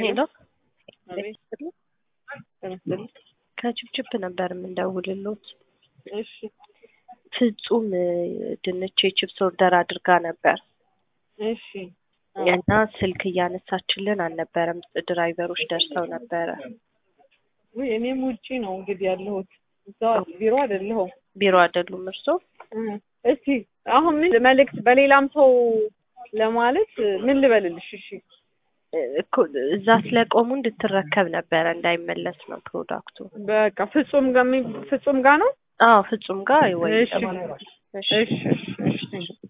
ሄሎ አቤት ተመስገን። ከችፕችፕ ነበር የምንደውልሎት። እሺ ፍጹም እ፣ ድንች የችፕስ ኦርደር አድርጋ ነበር እሺ እና ስልክ እያነሳችልን አልነበረም። ድራይቨሮች ደርሰው ነበረ። ውይ እኔም ውጪ ነው እንግዲህ ያለሁት እዛው ቢሮ አይደለሁም። ቢሮ አይደሉም እርሶ? እ፣ እስቲ አሁን ምን መልእክት በሌላም ሰው ለማለት ምን ልበልልሽ? እሺ እ፣ እኮ እዛ ስለቆሙ እንድትረከብ ነበረ እንዳይመለስ ነው ፕሮዳክቱ። በቃ ፍጹም ጋር የሚ- ፍጹም ጋር ነው። አዎ ፍጹም ጋር ወይ እሺ እሺ እሺ እሺ